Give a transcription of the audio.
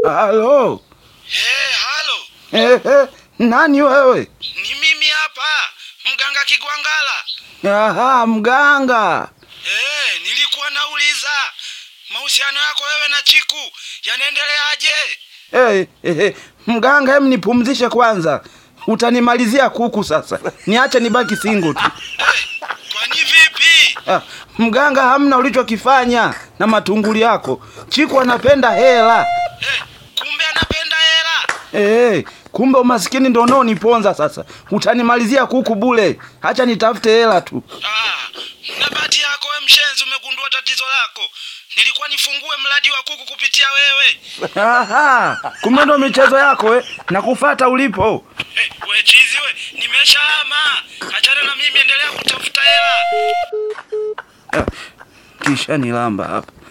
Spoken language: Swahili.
Halo. Eh, halo. Eh, eh, nani wewe? Ni mimi hapa, mganga Kigwangala. Aha, mganga. Eh, nilikuwa nauliza mahusiano yako wewe na Chiku yanaendeleaje? Eh, eh, eh, mganga, hem nipumzishe kwanza. Utanimalizia kuku sasa. Niache nibaki single tu. Eh, kwani vipi? Ah, mganga, hamna ulichokifanya na matunguli yako. Chiku anapenda hela. Eh, kumbe anapenda hela. Eh, kumbe umasikini ndo unaoniponza sasa. Utanimalizia kuku bule. Acha nitafute hela tu. Ah, na bahati yako we mshenzi, umegundua tatizo lako. Nilikuwa nifungue mradi wa kuku kupitia wewe. Aha, kumbe ndo michezo yako eh. Nakufata ulipo. Eh, we chizi we, nimeshahama. Achana na mimi, endelea kutafuta hela. Ah, kisha nilamba hapa.